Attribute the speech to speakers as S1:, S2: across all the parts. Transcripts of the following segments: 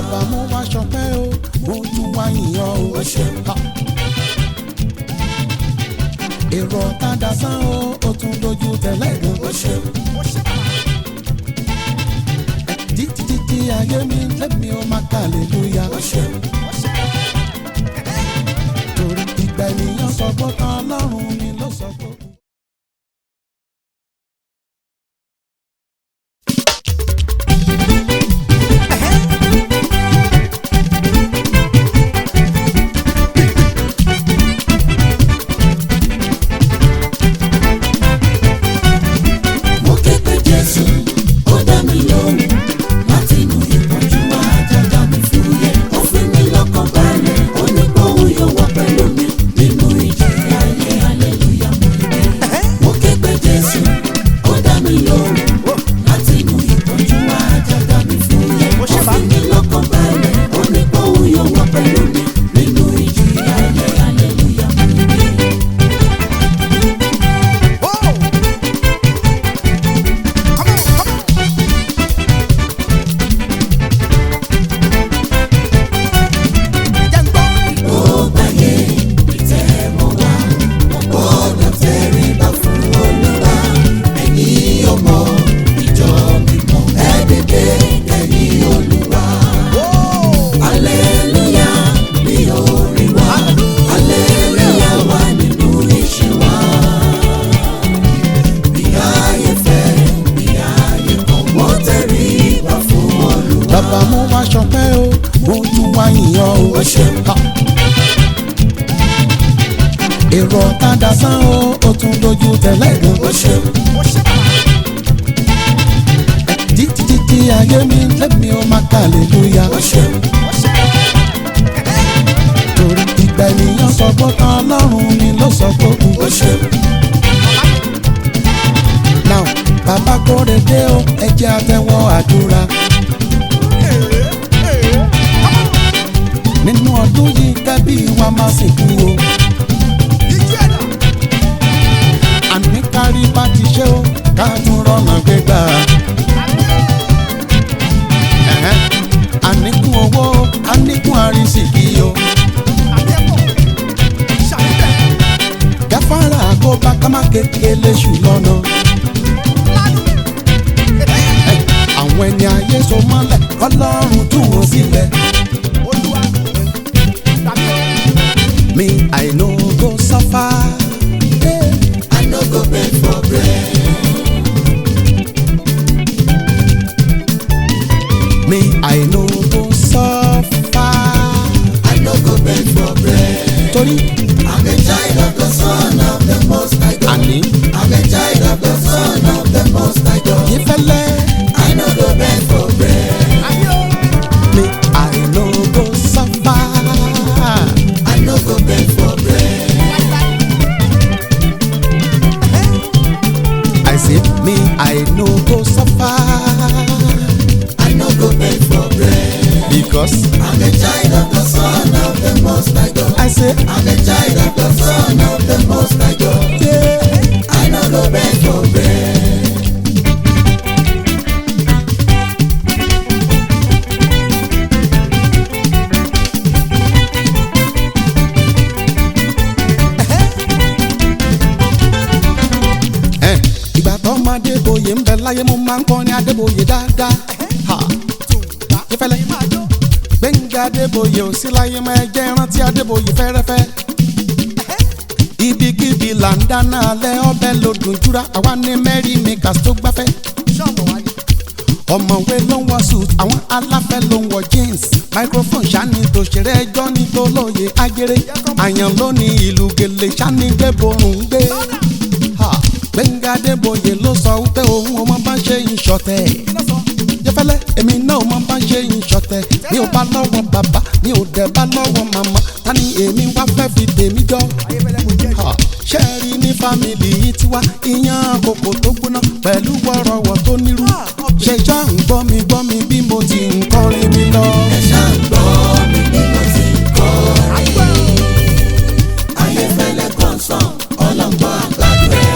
S1: bàbá mo wá ṣọpẹ́ o mo tún wá yìnyín o.
S2: ó ṣeun.
S1: Ha. èrò ọ̀tá dasán o ó tún dojú tẹ̀lé gan.
S2: ó ṣeun.
S1: títí títí ayé mi lẹ́mi ó máa kà lélúyà.
S2: ó ṣeun.
S1: torí ìgbà ènìyàn sọ pé tán ọlọ́run mi ló sọ pé.
S2: mo ké pe jésù ó dá mi lóhùn láti inú ìpọ́njú wá jájá mi fúyẹ́ ó fi mí lọ́kàn balẹ̀ ó ní kóhun yóò wà pẹ̀lú mi nínú ìjì ayé aleluya mo ké mo ké pe jésù ó dá mi lóhùn láti inú ìpọ́njú wá jájá mi fúyẹ́ ó fi mí lọ́kàn balẹ̀ ó ní kóhun yóò wà pẹ̀lú mi nínú ìjì ayé aleluya mo ké. ó gbàyè ìtẹ́wọ́ wa ó gbọ́dọ̀ tẹríba fún olúwa ẹ̀yin ọmọ ìjọ mímọ́ ẹ dìde kẹ̀yìn olúwa. aleluya bí orin wa aleluya wà nínú iṣẹ́ wa. bí ayé fẹ́ bí ayé kọ̀ wọ́n tẹríba fún olúwa.
S1: bàbá mo wá ṣọpẹ́ o mo tún wá yìnyín o.
S2: ó ṣeun.
S1: Ha. èrò ọ̀tá dasán o ó tún dojú tẹ̀lé gan.
S2: ó ṣeun.
S1: títí títí ayé mi lẹ́mi ó máa kà lélúyà.
S2: ó ṣeun.
S1: torí ìgbà ènìyàn sọ pé tán ọlọ́run mi ló sọ pé kú.
S2: ó ṣeun.
S1: now bàbá kóre dé o ẹ jẹ́ àtẹ́wọ́ àdúrà. nínú ọdún yìí kẹ́bí wa máa sìnkú o. àní kárí bá ti ṣe o ká tún rọ̀nà gbégbá. Ẹ̀hẹ́n. àníkún owó àníkún àrísìkí o. gáfárà kó bá ká má kékeré ṣù lọ́nà. Ẹ, àwọn ẹni ayé so mọ́lẹ̀ ọlọ́run tú wọn sílẹ̀. mi i no go suffer. Hey.
S2: I no go beg for bread.
S1: Me, I no go suffer.
S2: I no go beg for bread.
S1: Torí
S2: I'm a child of the Son of the Most High God.
S1: àní
S2: I'm a child of the Son of the Most High God.
S1: ìfẹ́lẹ́.
S2: I no go beg for bread.
S1: Me, I no go suffer.
S2: I no go beg for bread.
S1: I say, me, I no go suffer.
S2: I no go beg for bread.
S1: Because
S2: I'm a child of the Son of the Most High God.
S1: I say,
S2: I'm a child of the Son of the Most High God.
S1: yeah.
S2: I no go beg for bread.
S1: Ẹ, ìgbà tó máa débòye ń bẹ láyé mo máa ń kọrin adébòye dáadáa. Ha. ìfẹ́lẹ́ gbẹ̀ngà adébòye ò sí láyé máa jẹ́ rántí adébòye fẹ́rẹ́fẹ́. ibikíbi là ń dáná alẹ́ ọbẹ̀ lòdùn jura àwa ní mẹ́rin makers tó gbáfẹ́. ọ̀mọ̀wé ló ń wọ suit àwọn aláfẹ́ ló ń wọ jeans microphone ṣáni tòṣèré ẹjọ́ ní tó lóye ajere àyàn ló ní ìlú gèlè ṣáni gbé borùn gbé. Ha, Gbẹ̀ngà Adébóyè ló sọ wípé òun ò mọ bá ṣe ń ṣọ̀tẹ̀. Jẹ́fẹ́lẹ́ èmi náà ò mọ bá ṣe ń ṣọ̀tẹ̀. Mi ò bá lọ́wọ́ bàbá, mi ò dẹ̀ bá lọ́wọ́ màmá. Ta ni èmi wá fẹ́ fi tèmi jọ? Ha, Ṣé ẹ rí ní fámìlì yìí tiwa? Iyán àkókò tó gbóná pẹ̀lú wọ́rọ̀wọ̀ tó nírú. Ṣé ṣá ń gbọ́ mi gbọ́ mi bí mo ti ń kọrin mi lọ?
S2: Ẹ ṣáà ń gbọ́ mi bí mo ti ń kọrin. Ayéfẹ́lẹ́ kọ̀ọ̀sán ọlọ́gbọ́n àgbàdo ẹ̀.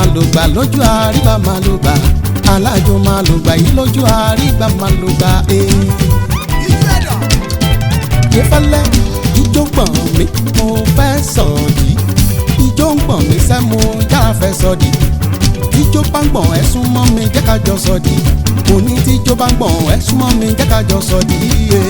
S1: lò gbà lójú àrígbà máa lò gbà alájò máa lò gbà yìí lójú àrígbà máa lò gbà ee. ìfẹ́lẹ́ ijó gbọ̀n mi mo fẹ́ sọ̀dí ijó ń gbọ̀n mi sẹ́ mo yára fẹ́ sọ̀dí tíjó bá ń gbọ̀n ẹ súnmọ́ mi jẹ́ ká jọ sọ̀dí òní tíjó bá ń gbọ̀n ẹ súnmọ́ mi jẹ́ ká jọ sọ̀dí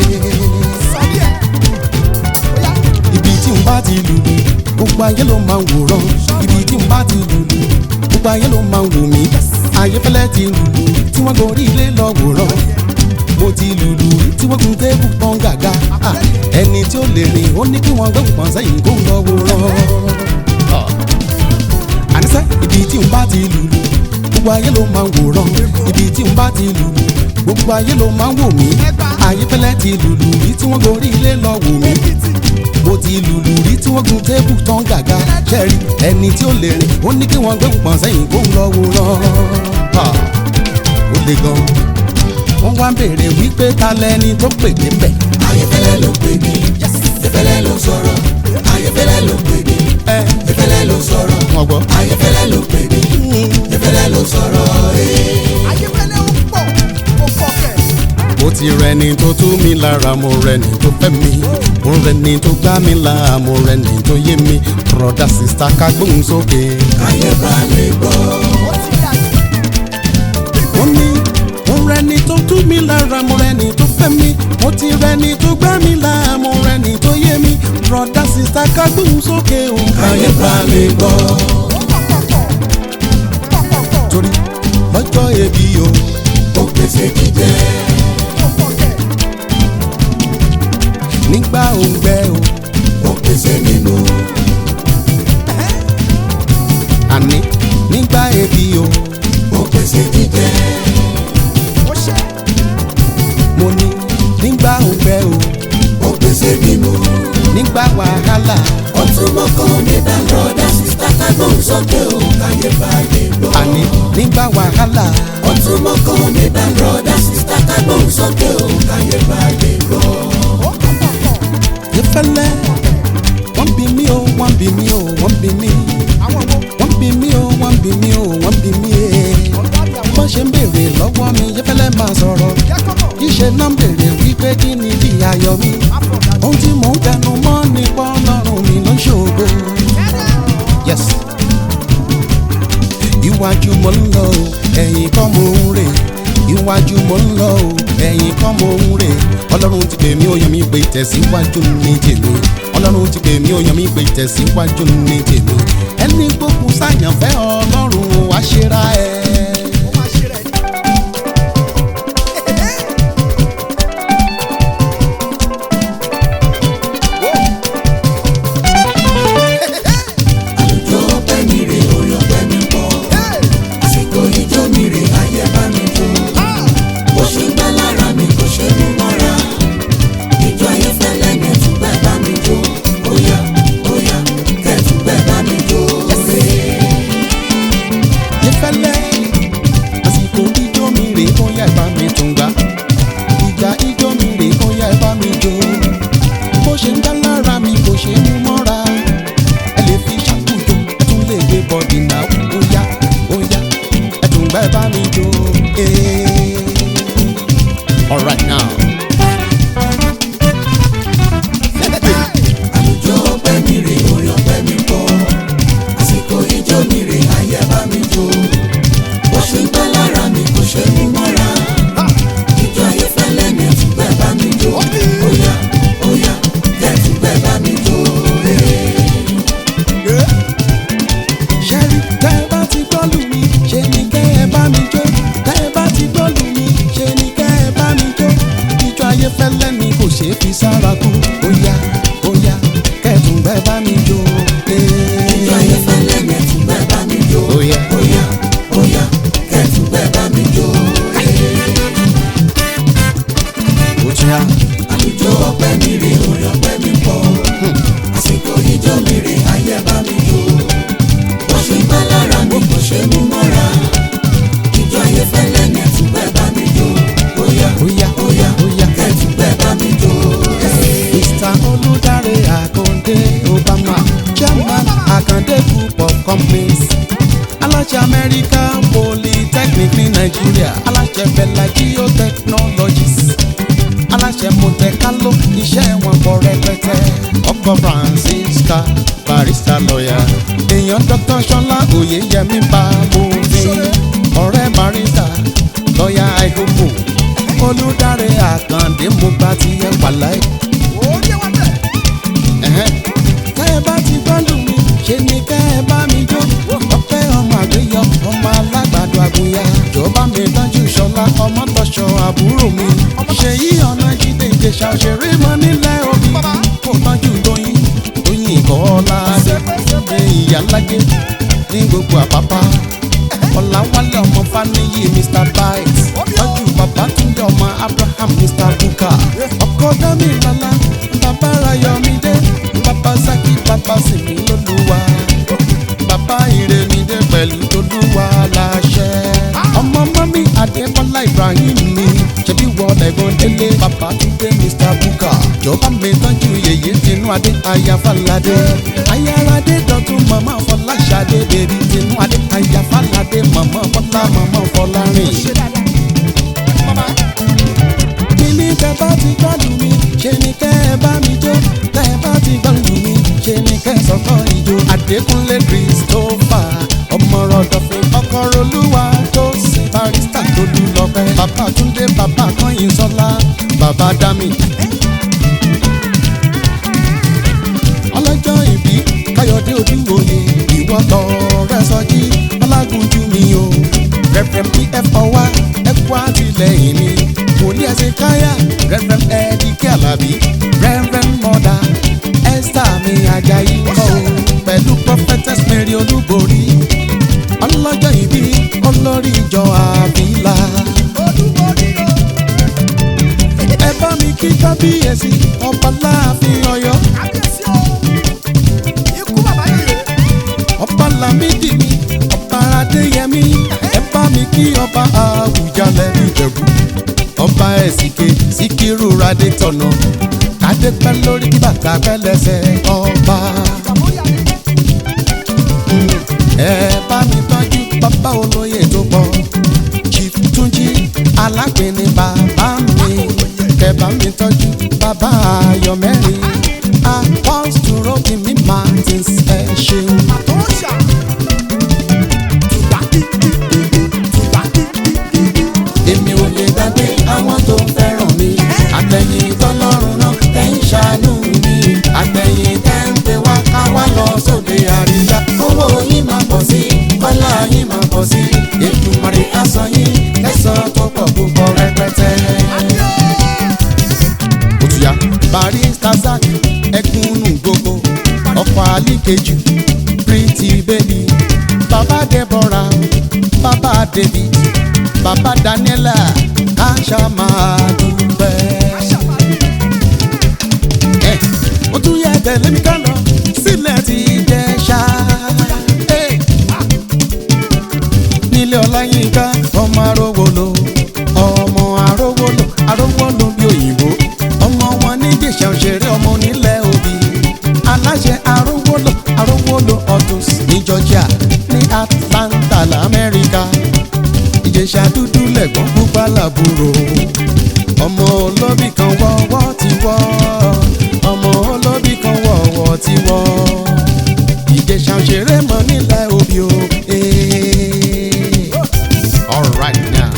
S1: ibi tí n bá ti lùlù gbogbo ayé ló máa ń wòran ibi tí n bá ti lùlù gbogbo ayé ló máa ń wò mí ayéfẹ́lẹ́ ti lùlù tí wọ́n gorí ilé lọ wòran mo ti lùlù tí wọ́n gun tébù pọ́n gàga Ah, ẹni tí ó lè rìn ó ní kí wọ́n gbóhùn pọ́n sẹ́yìn kó ń lọ wòran. Ah. àníṣe ibi tí n bá ti lùlù gbogbo ayé ló máa ń wòran ibi tí n bá ti lùlù gbogbo ayé ló máa ń wò mí ayéfẹ́lẹ́ ti lùlù rí tí wọ́n gorí ilé lọ wò mí mo ti lùlù rí tí wọ́n gun tébù tán gàga ṣẹ́rí ẹni tí ó lè rìn ó ní kí wọ́n gbé pọ̀n sẹ́yìn kó ń lọ wòran. Ah, ó le gan wọ́n wá ń béèrè wípé ta lẹni tó pè débẹ̀.
S2: ayéfẹ́lẹ́ ló pè mí efẹ́lẹ́ ló sọ̀rọ̀ ayéfẹ́lẹ́ ló pè mí
S1: ẹ
S2: efẹ́lẹ́ ló sọ̀rọ̀
S1: wọ́n gbọ́.
S2: ayéfẹ́lẹ́ ló pè mí efẹ́lẹ́ ló sọ̀rọ̀ ee.
S3: ayéfẹ́lẹ́ ó pọ̀ ó pọ̀ kẹ̀.
S1: mo ti rẹni tó tú mi lára mo rẹni tó fẹ́ mi mo rẹni tó gbá mi là mo rẹni tó yé mi broda sista ká gbóhùn sókè.
S2: ayé bá lè gbọ́
S3: ó ti dàgbà.
S1: mo ní mo rẹni tó tú mi lára mo rẹni tó fẹ́ mi mo ti rẹni tó gbá mi là mo rẹni tó yé mi broda sista ká gbóhùn sókè o.
S2: ayé bá lè gbọ́
S3: ó pọ̀ pọ̀ pọ̀ pọ̀ pọ̀ pọ̀
S1: torí lọ́jọ́ ebi o
S2: ó pèsè jíjẹ
S3: ó pọ̀ kẹ̀.
S1: nígbà òǹgbẹ o
S2: ó pèsè mímu
S1: àní nígbà ebi o
S2: ó pèsè jíjẹ
S3: ó ṣe
S1: mo ní nígbà òǹgbẹ o
S2: ó pèsè mímu
S1: nígbà wàhálà
S2: ó tún mọ́kàn mi dá lọ́dà sísá kágbọ́n sókè ó káyé bá lè gbọ́
S1: àní nígbà wàhálà
S2: ó tún mọ́kàn mi dá lọ́dà sísá kágbọ́n sókè ó káyé bá lè gbọ́.
S3: ó pọ̀ pọ̀ pọ̀
S1: ìfẹ́lẹ́ wọ́n bí mi o wọ́n bí mi o wọ́n bí mi
S3: àwọn wo
S1: wọ́n bí mi o wọ́n bí mi o wọ́n bí mi ee.
S3: ọ̀gá mi àwọn
S1: wọ́n ṣe ń béèrè lọ́wọ́ mi ìfẹ́lẹ́ máa sọ̀rọ̀
S3: jẹ́ kọ́kọ́
S1: iṣẹ́ náà ń béèrè wípé kí ni bí ayọ̀ mi
S3: àfọ̀dà
S1: ohun tí mò ń tẹnu mọ́ ni pọ́nlọ́run mi ló ń ṣògo. yes iwájú mo ń lọ o ẹ̀yìn kọ́ mo ń rè iwájú mo ń lọ o ẹ̀yìn kọ́ mo ń rè ọlọ́run ti pè mí ó yàn mí pé tẹ̀síwájú ní tèmi ọlọ́run ti pè mí ó yàn mí pé tẹ̀síwájú ní tèmi ẹni gbókun sáyànfẹ́ ọlọ́run wá ṣera ẹ̀.
S3: ó máa ṣe rẹ̀ ní.
S2: àlùjọ ọpẹ́ mi rè orí ọpẹ́ mi pọ̀ àsìkò ijó mi rè ayé bá mi jó bó ṣe ń gbá lára mi kò ṣe mú mọ́ra ìjọ ayé fẹ́lẹ́ ní ẹ̀túgbẹ́ bá mi jó óyá óyá kẹ́tùgbẹ́ bá mi jó rè
S1: ìfẹ́lẹ́ àsìkò ijó mi rè ó yá ẹ bá mi tún gbà ìgbà ijó mi rè ó yá ẹ bá mi jó bó ṣe ń dá lára mi kò ṣe é mú mọ́ra ẹ lè fi ṣàkóso ẹ tún lè gbé bọ́dì náà ó yá ó yá ẹ tún gbà ẹ bá mi jó. eh. All right now.
S2: àlùjọ ọpẹ́ mi rè orí ọpẹ́ mi pọ̀ àsìkò ijó mi rè ayé bá mi jó bó ṣe ń gbá lára mi kò ṣe mú mọ́ra ìjọ ayé fẹ́lẹ́ ní ẹ̀túgbẹ́ bá mi jó óyá óyá kẹ́tùgbẹ́ bá mi jó rè.
S1: ṣẹ́rí tẹ́ ẹ bá ti gbọ́ lù mí ṣe ni kẹ́ ẹ bá mi jó tẹ́ ẹ bá ti gbọ́ lù mí ṣe ni kẹ́ ẹ bá mi jó federal polytechnic ní nàìjíríà aláṣẹ bẹ̀là geotechnologies aláṣẹ mọ̀tẹ́kálọ́ iṣẹ́ wọn pọ̀ rẹpẹtẹ ọkọ francisca barista lọ́yà èèyàn dr sọlá oyeyemi babòfin ọ̀rẹ́ barista lọ́yà àìkókò olùdarí àkàndé mo bá ti yẹ pàlàyé
S3: Orí wọn bẹ̀.
S1: ẹ̀hẹ́n. tẹ́ ẹ bá ti gbọ́dọ̀ mi ṣe ni kẹ́ ẹ bá mi jó ọpẹ́ ọmọ àgbéyọ ọmọ alágbàdo àgùnyà jọba mi tọ́jú ṣọlá ọmọ tọ́ṣọ àbúrò mi ṣèyí ọ̀nà jíde ìjẹsà òṣèré mọ nílẹ̀ òbí kò tọ́jú tóyin tóyin kọ́lá dé ìyálájẹ ní gbogbo àpápá ọ̀làwálẹ̀ ọmọ faniyi mr bites tọ́jú bàbá túndé ọmọ abraham mr buka ọkọ dami lọ́la bàbá rayọ̀mídé bàbá saki bàbá sèmi lólúwa bàbá ìrèmídé pẹ̀lú tolúwa láṣẹ. ọmọ mọ́mí adébọ́lá ibrahim mi ṣebí wọlé ẹ̀gbọ́n délé bàbá túndé mr buka jọba mi tọ́jú yèyé tinú adé ayáfáládé ayáradé dọ̀tún màmá fọláṣadé bèbí tinú adé ayáfáládé màmá fọlá màmá fọlárìn.
S3: Ṣé dáadáa? Mama.
S1: kíní tẹ bá ti gbọ́dọ̀ mi ṣe ni kẹ́ ẹ bá mi jó tẹ bá ti gbọ́dọ̀ mi ṣe ni kẹ́ ẹ sọ̀kọ́ ìjó. Adékúnlé Christopher ọmọrọ̀dọ̀fin ọkọ̀rọ̀lúwa tó sin barista tó lù lọ́pẹ́. Bàbá Túndé bàbá Kọ́yìn Sọ́lá bàbá Dami. ọlọ́jọ́ ìbí káyọ̀dé ojúwòye ìwọ lọ rẹ sọjí ọlágúnjú mi o rẹ̀fẹ̀m pf ọwá ẹ̀kú àtìlẹ́yìn mi wòlíì ẹ̀sìn káyà rẹ̀fẹ̀m ẹ̀ẹ́dìkẹ́ àlàbí rẹ̀fẹ̀m mọ́dà ẹ́sítà mi àjàyí kọ́ o pẹ̀lú prophetess mary olúborí ọlọ́jọ́ ìbí olórí ìjọ àbílà
S3: Olúborí o.
S1: ẹ bá mi kí kábíyèsí ọba láàfin ọ̀yọ́
S3: Kábíyèsí o. Ikú bàbá yèyé.
S1: ọba lamidi mi ọba adéyẹmí ẹ bá mi kí ọba àwùjalẹ̀ ìjẹ̀bú ọba ẹ̀sìnké síkírù radé tọ̀nà kádé pẹ́ lórí kí bàtà pẹ́ lẹ́sẹ̀ ọba
S3: Bàbá ó yà mí.
S1: ẹ bá mi tọ́jú bàbá olóyè tó pọ̀ chief túnjí alápẹ̀ni bàbá mi kẹ bá mi tọ́jú bàbá ayọ̀ mẹ́rin apostle robin martins ẹ ṣeun.
S3: Àtọ́ṣà. Tùbá kí kí kí kí. Tùbá kí kí kí kí.
S2: èmi ò lè gbàgbé àwọn tó fẹ́ràn mi àtẹ̀yìn tọ́lọ́run náà tẹ̀ ń ṣàánú mi àtẹ̀yìn tẹ̀ ń pè wá ká wá lọ sóde àríyá owó yín máa pọ̀ sí kọ́lá yín máa pọ̀ sí ètùmọ̀rẹ́ aṣọ yín kẹsàn-án tó pọ̀ púpọ̀ rẹpẹtẹ.
S1: òtúyà barista zak ẹkúnnù gbogbo ọkọ àlìkejì pretty baby baba deborah baba david baba daniela káṣá máa dúpẹ́. ẹ ó tún yẹ tẹ̀lé mi ká lọ sílẹ̀ ti jẹ́ ṣá. nílé ọláyínká ọmọ arówolo ọmọ arówolo arówolo bí òyìnbó ọmọ wọn níjẹ̀ṣà òṣèré ọmọ onílẹ̀ òbí aláṣẹ arówolo arówolo autos ní georgia ní atlanta lamẹ́ríkà ìjẹ̀ṣà dúdú lẹ̀gbọ́n pupa làbúrò ọmọ olóbì kan wọ́wọ́ ti wọ́ ọmọ olóbì kan wọ́wọ́ ti wọ́ ìjẹ̀ṣà òṣèré mọ nílẹ̀ òbí o. eh. All right now.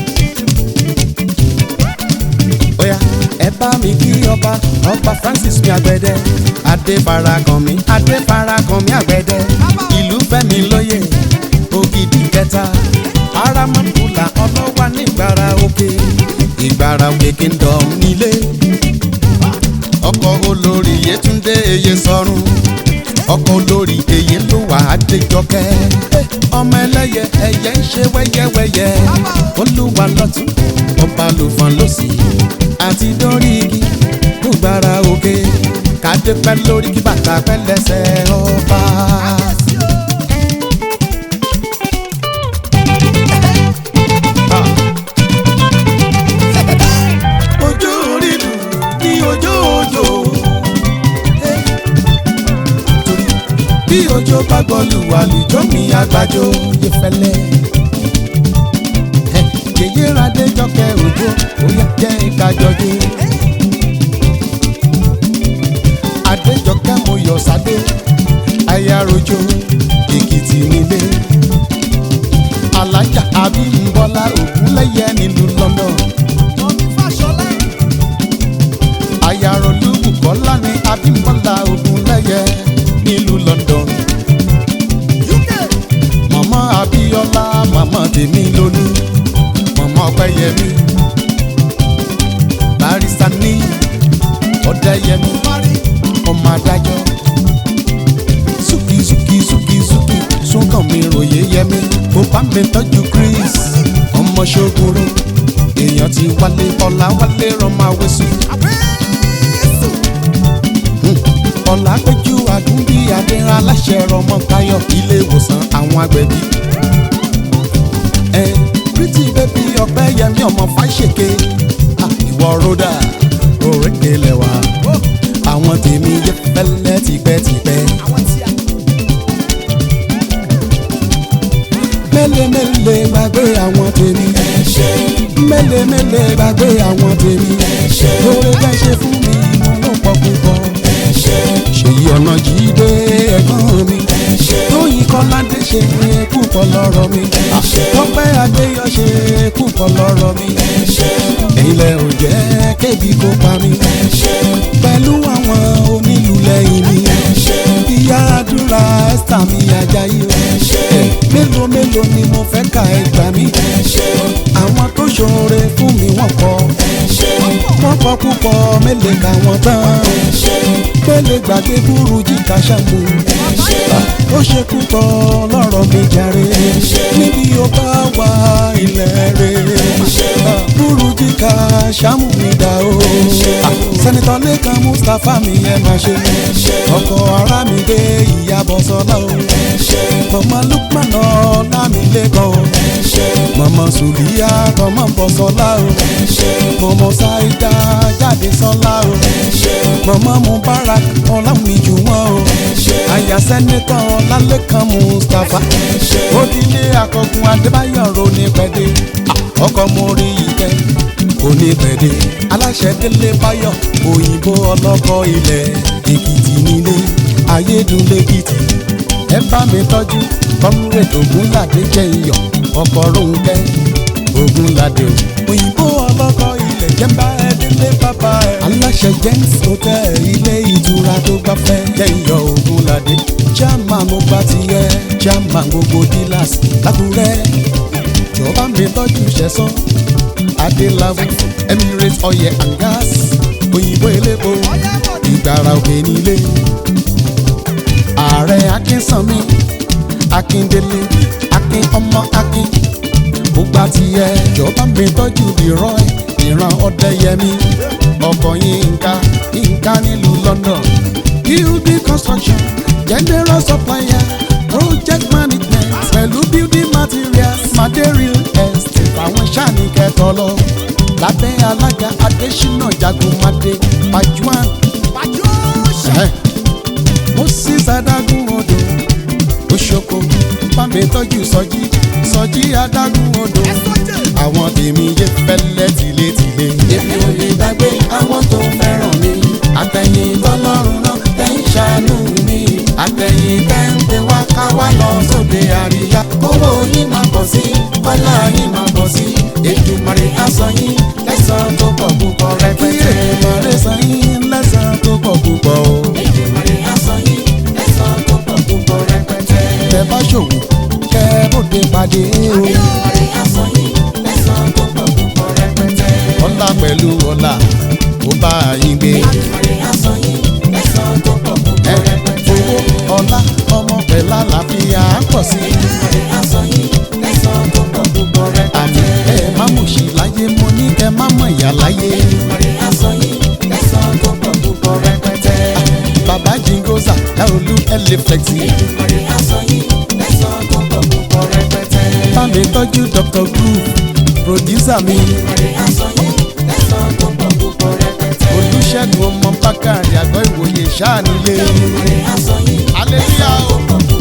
S1: Oya ẹ bá mi kí ọba ọba Francis mi àgbẹ̀dẹ Adéfarakàn mi Adéfarakàn mi àgbẹ̀dẹ ìlú fẹ́mi lóye ògidì kẹta aramọ́kùlà ọlọ́wà nígbàrà òkè ìgbàrà òkè kingdom nílé ọkọ̀ olórí Yétúndé eye sọ́run ọkọ̀ olórí èyí ló wà á déjọkẹ́ ọmọ ẹlẹ́yẹ ẹyẹ ń ṣe wẹ́yẹ́wẹ́yẹ́ olúwa lọ́tún ọba lùfọ̀n lọ́sì àti dórí igi gbàrà òkè kádé pẹ́ lórí kí bàtà pẹ́ lẹ́sẹ̀ ọba. ojú orí lù ní ojú òjò. bí tójó bá gbọ́lù àlùjọ mi àgbàjọ yẹ fẹ́lẹ́. Ẹ, yèyé radé jọkẹ́ òjò ó yẹ jẹ́ ìkájọjú. adéjọkẹ́ mo yọ̀ sáde ayarojo èkìtì nílé. alájà abímbọ́lá ògúnlẹ́yẹ nílùú london.
S3: Tọ́mí Fáṣọlá.
S1: ayarolúbùkọ́lá ní abímbọ́lá ògúnlẹ́yẹ nílùú london.
S3: UK.
S1: mọ̀mọ́ abíọ́lá mọ̀mọ́ tèmi lólú mọ̀mọ́ ọpẹ́yẹmí barista ní ọ̀dẹ́yẹmí
S3: Parí.
S1: ọmọ adájọ́ súkì súkì súkì súkì súnkàn mi ròyé yẹmí mo bá mi tọ́jú chris ọmọ ṣogoro èèyàn ti wálé ọ̀la wálé rọmọ awẹ́sù
S3: Àbẹ́sù.
S1: ọ̀la péjú àdúgbì adéhàn aláṣẹ rọmọ táyọ̀ ilé ìwòsàn àwọn agbẹ̀bí. ẹ pretty baby ọpẹ́ yẹmí ọmọ fáṣẹkẹ ìwọ ròdà òrékè lẹwà àwọn tèmi yẹ fẹlẹ tipẹ́tipẹ́.
S3: Àwọn tí a.
S1: mẹ́lẹ̀mẹ́lẹ̀ gbàgbé àwọn tèmi. mẹ́lẹ̀mẹ́lẹ̀ gbàgbé àwọn tèmi. lórí bẹ́ẹ̀ ṣe fún mi mo ló pọ̀ púpọ̀. ṣèyí ọ̀nà jíde ẹ̀gbọ́n mi. tóyìn kọ́ládé ṣe púpọ̀ lọ́rọ̀ mi. tọ́pẹ́ adéyọ ṣe púpọ̀ lọ́rọ̀ mi. èyí lẹ ò jẹ́ kébi kó pa mi. pẹ̀lú àwọn onílù lẹ́yìn mi. ìyá àdúrà ẹ́sítà mi ajayi o. mélòó mélòó ni mo fẹ́ ka ẹgbà mi. àwọn tó ṣoore fún mi wọ́n kọ́. wọ́n kọ́ púpọ̀ mélòó ka wọ́n tán. pélé gbàgbé burú jíkà ṣàmù. ó ṣe púpọ̀ lọ́rọ̀ mi jàre. níbi ó bá wà ilẹ̀ rẹ̀. burú jíkà ṣàmù mi dá o. sẹ́nitọ́ lẹ́kan mustapha mi ẹ máa ṣe. ọkọ̀ ara mi dé ìyàbọ̀ sọ́lá o. mama lukman ọlámilẹ́kan o. mama sùlíyà tọmọ bọ̀ sọ́lá o. mama saida jáde sọ́lá o. mama mubarak ọlámìjú wọn o. àyà sẹ́nitọ́ ọlálẹ́kan mustapha. òdìlé akọgun adébáyọ̀ ronú pẹ́dẹ́. ọkọ̀ mórí ìkẹ́ onípẹ̀dé aláṣẹ délé báyọ̀ òyìnbó ọlọ́kọ̀ ilẹ̀ èkìtì nílé ayédùnlẹ́kìtì ẹ bá mi tọ́jú comrade ogunlade jẹ́ iyọ̀ ọkọ̀ ronke ogunlade o òyìnbó ọlọ́kọ̀ ilẹ̀ jẹ́mbá ẹ délé bàbá ẹ. aláṣẹ james hotel ilé ìtura tó gbafẹ́ jẹ́ iyọ̀ ogunlade chairman mo bá ti yẹ chairman gbogbo dealers lákùrẹ́ jọba mi tọ́jú ṣẹ̀sán adélábù emirates oil and gas òyìnbó elépo ìgbàrà òkè nílé ààrẹ akínsanmi akíndélé akin ọmọ akin gbogbo àtìyẹ jọba mi tọ́jú leroy ìran ọdẹyẹmí ọkọ yínká yínká nílùú london building construction general supplier project management pẹ̀lú building materials material estate àwọn sáàni kẹtọ lọ lábẹ́ alága adésínà jagunmadé pajuan
S3: Pàjọ́sà.
S1: ẹ̀ moses adágún odò oṣoko bámi tọ́jú sọjí sọjí adágún odò
S3: Ẹ̀sọ́jẹ̀.
S1: àwọn tèmi yé fẹ́lẹ́ tìletìle.
S2: èmi ò lè gbàgbé àwọn tó fẹ́ràn mi àtẹ̀yìn tọ́lọ́run náà tẹ̀ ń ṣàánú mi àtẹ̀yìn tẹ̀ ń pè wá ká wá lọ sóde àríyá owó yín máa pọ̀ sí kọ́lá yín máa pọ̀ sí Èdùmàrè á san yín lẹ́san tó pọ̀ púpọ̀
S1: kí
S2: rẹpẹtẹ.
S1: èèmọ̀ san yín lẹ́sàn tó pọ̀ púpọ̀ o.
S2: Èdùmàrè á san yín lẹ́san tó pọ̀ púpọ̀ rẹpẹtẹ.
S1: tẹ bá ṣòwò kẹ bóde pàdé o.
S2: Èdùmàrè á san yín lẹ́san tó pọ̀ púpọ̀ rẹpẹtẹ.
S1: ọlá pẹ̀lú ọlá ó bá yín gbé.
S2: Èdùmàrè á san yín lẹ́san tó pọ̀ púpọ̀
S1: ẹ
S2: rẹpẹtẹ.
S1: owó ọlá ọmọ pẹ̀lú àlàáfíà á pọ̀ sí i.
S2: Èdùmàrè á san yín lẹ́san tó pọ̀ púpọ̀
S1: àmì
S2: rẹpẹtẹ.
S1: ẹ má mú sí láyé mo ní kẹ má mọ̀ ìyá láyé.
S2: Èdùmàrè á san yín lẹ́san tó pọ̀ púpọ̀ rẹpẹtẹ.
S1: bàbá jingosa ẹ olú ẹ lè flexi.
S2: Èdùmàrè á san yín lẹ́san tó pọ̀ púpọ̀ rẹpẹtẹ.
S1: bá mi tọ́jú dr groove producer mi.
S2: Èdùmàrè á san yín lẹ́san tó pọ̀ púpọ̀ rẹpẹtẹ.
S1: olùṣègùn ọmọ bákàrí àgọ́ ìwòye ṣáà nílé.
S2: Èdùmàrè á san yín
S1: Hallelujah.
S2: lẹ́san tó pọ̀ púpọ̀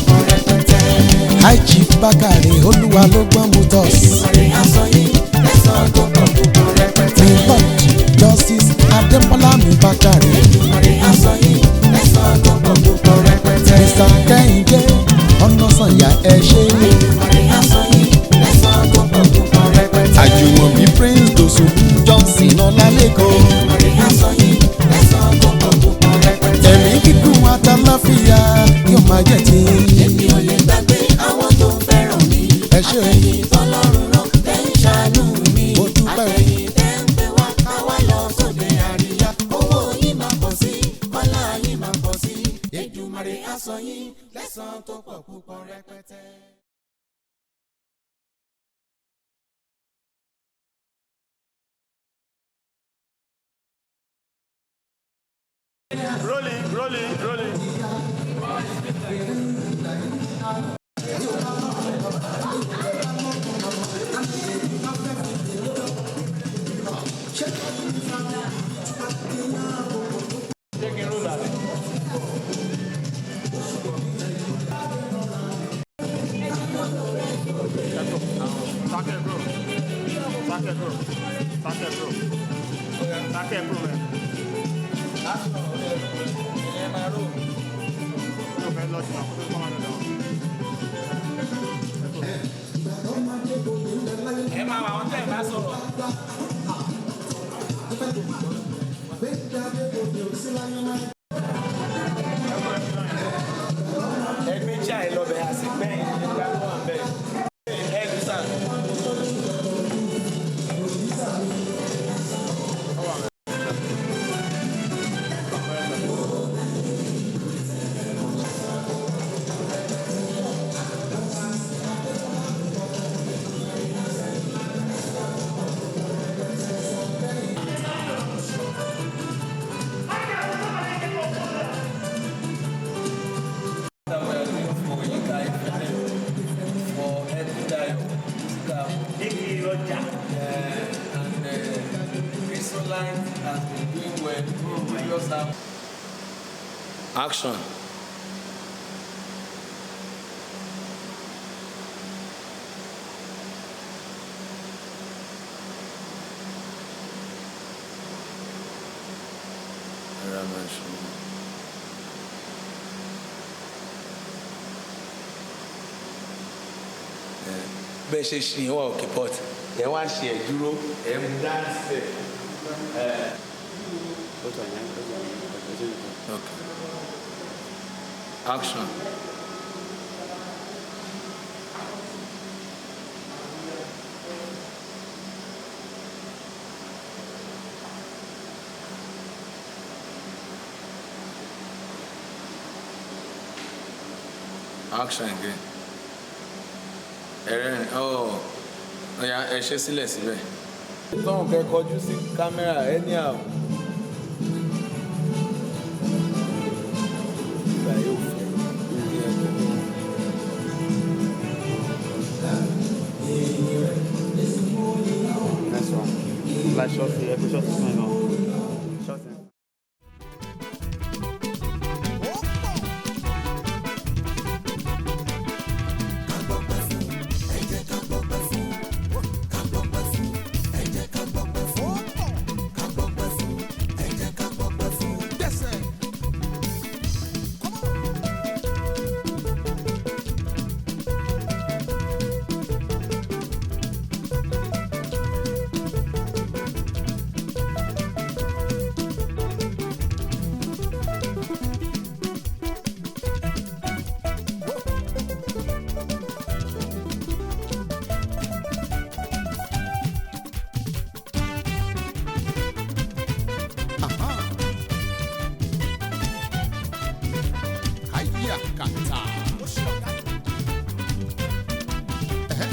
S1: àìjì bákàrè olúwa ló gbọ́n mu tọ́s.
S2: Èdùmàrè aṣọ yín lẹ́sàn tó pọ̀ púpọ̀ rẹpẹtẹ.
S1: mi lord justice adémọlá mi bákàrè.
S2: Èdùmàrè aṣọ yín lẹ́sàn tó pọ̀ púpọ̀ rẹpẹtẹ.
S1: mr kẹ́hìndé ọ̀nàsànyà ẹ ṣe.
S2: Èdùmàrè aṣọ yín lẹ́sàn tó pọ̀ púpọ̀ rẹpẹtẹ.
S1: àjùmọ̀bí prince dosun johnson ọlálẹ́kọ̀ọ́.
S2: Èdùmàrè aṣọ yín lẹ́sàn tó pọ̀ púpọ̀ rẹpẹtẹ.
S1: ẹ̀mí gígùn àtàláfíà yóò máa jẹ́ ti.
S2: Èmi ò lè gbàgbé àwọn tó fẹ́ràn mi.
S1: ẹ ṣe
S2: Àtẹ̀yìn tọ́lọ́run rán tẹ́ ń ṣàánú mi.
S1: Mo dúpẹ́.
S2: Àtẹ̀yìn tẹ́ ń pè wá káwá lọ sóde àríyá. Owó yín máa pọ̀ sí, kọ́lá yín máa pọ̀ sí. Èdùmàrè aṣọ yín lẹ́sàn tó pọ̀ púpọ̀ rẹpẹtẹ.
S3: Rolling, rolling, rolling. Socket bro. Socket bro. Socket bro. Socket bro, man. Yóò fẹ́ lọ sí àwọn tó kọ́ máa lọ lọ.
S4: ẹ máa wà wọn tẹ́ ẹ bá sọ̀rọ̀. ẹgbẹ́ tí àyè lọ́bẹ̀ àti gbẹ̀yìn nígbà tó wà bẹ́ẹ̀. ẹ lù sàn. that we are doing for Yinka Ayefele for Etudayo musical
S3: Igi ọjà.
S4: uh, and uh, Chrysoline has been doing well previous album. Action. bẹ́ẹ̀ ṣe ṣe ìwọ òkè port ẹ wá ṣe ẹ̀ dúró ẹ mú dání sílẹ̀. Okay. Action. Action again. Ẹ̀rẹ́ ọ̀ ọ̀ya ẹ ṣe sílẹ̀ síbẹ̀. Tọ́hún kẹ́ kọjú sí kámẹ́rà ẹni àwọn. Ìgbà yóò fẹ́ lórí ẹgbẹ́ náà.
S3: Next one. Like short, yeah, put short this one on. Short thing.
S1: Aha. Ayakata. Ẹ̀hẹ́.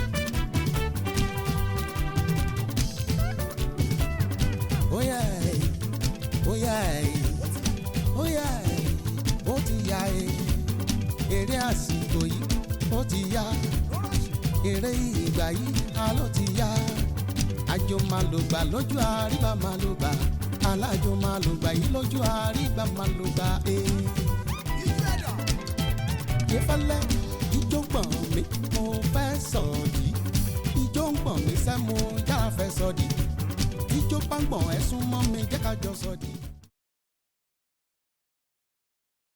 S1: Óyá ẹ̀, óyá ẹ̀, óyá ẹ̀, ó ti yá ẹ̀. Eré àsìkò yìí ó ti yá. Eré ìgbà yìí a ló ti yá. Àjò máa lò gbà lójú àríbá máa lò gbà. Alájò máa lò gbà yìí lójú àríbá máa lò gbà. Ee. Ìfẹ́lẹ́ ijó gbọ̀n mi mo fẹ́ sọ̀dí ijó ń gbọ̀n mi sẹ́ mo yára fẹ́ sọ̀dí ijó bá ń gbọ̀n ẹ sún mọ́ mi jẹ́ ká jọ sọ̀dí.